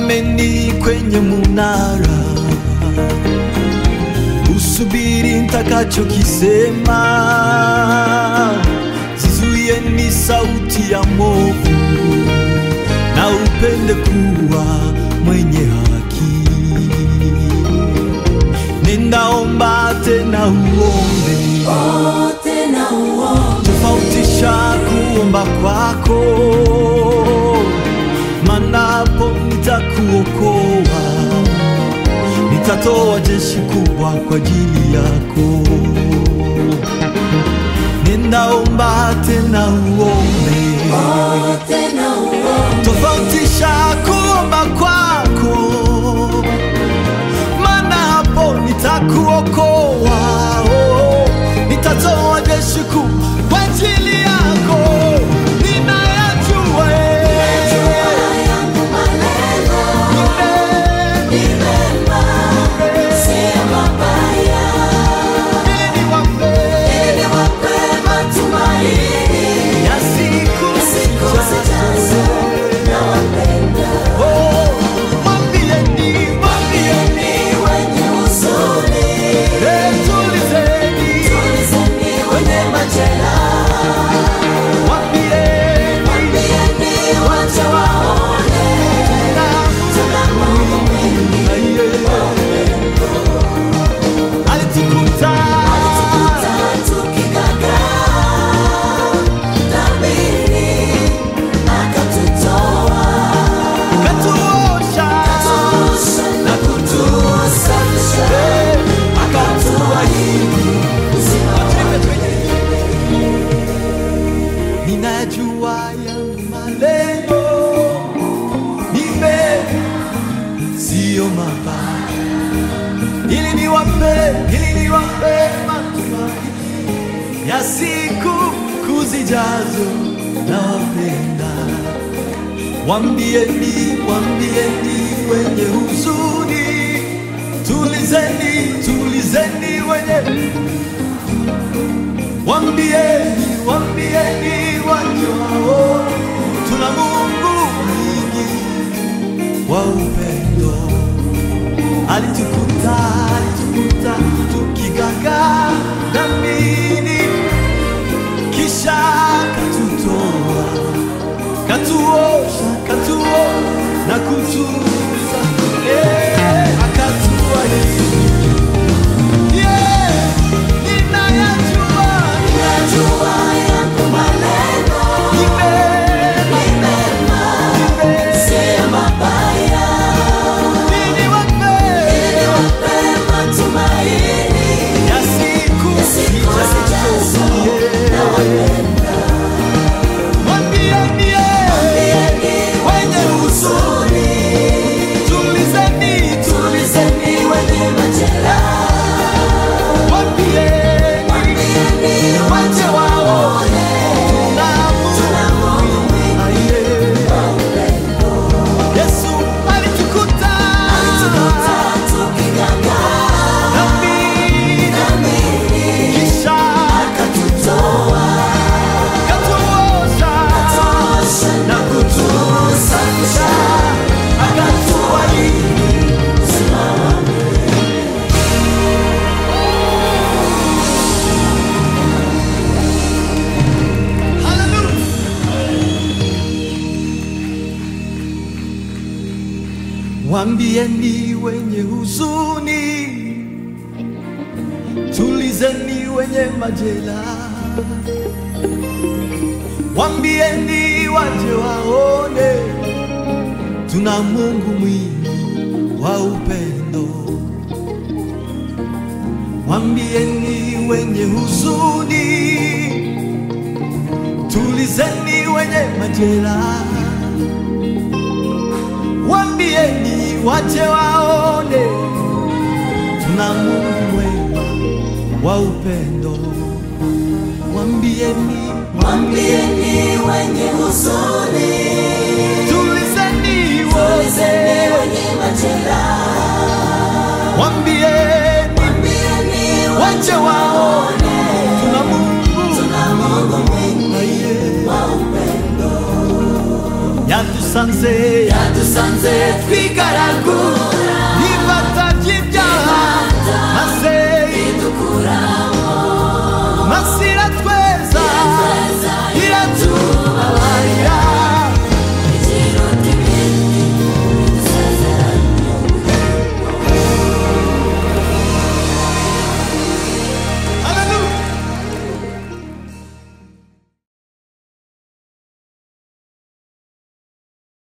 Simameni kwenye munara, usubiri nitakachokisema. Zizuieni sauti ya movu, na upende kuwa mwenye haki. Ninaomba tena uombe, tena uombe tofautisha kuomba kwako, manapo nitakuokoa, nitatoa jeshi kubwa kwa ajili yako. Ninaomba tena uombe, tena uombe tofautisha kuomba kwako, maana hapo nitakuokoa, oh, nitatoa jeshi kuu kwa ajili yako. Ninayajua eh, yangu maneno eh, ni mema, si mabaya, ili niwape ili wape matumaini ya siku siku zijazo. Nawapenda Oh, mwambieni, mwambieni, wenye huzuni, eh, tulizeni, tulizeni wenye majeraha, mwambieni, mwambieni wache waone na tuna Mungu mwingi alitukuta katuosha eh, ninajua yangu malengo ni mema, siyo mabaya, ili niwape, ili niwape matumaini ya siku kuzijazo. Nawapenda, wambieni, wambieni wenye huzuni, tulizeni, tulizeni wenye Wambieni, wambieni wajao, tuna Mungu mwingi wa upendo. Alitukuta, alitukuta tukigagaa dhambini, kisha katutoa, katuosha, katuo na kutuza, eh, akatubariki. Yeah, ninayajua Yesu alitukuta dhambi, kisha katuosha na kutusafisha, akatubariki. Hallelujah. Wambieni wenye huzuni, tulizeni wenye majeraha. Wambieni waje waone, tuna Mungu mwingi wa upendo. Wambieni wenye huzuni, tulizeni wenye majeraha. Wambieni wache waone, tuna Mungu mwema wa upendo. Wambieni, Mwambieni wenye huzuni, tulizeni tulizeni wote. wenye majeraha, Wambieni mwambieni wache waone, tuna Mungu tuna Mungu mwingi Aye. wa upendo. yatus yadusanze yadusanze twigaragura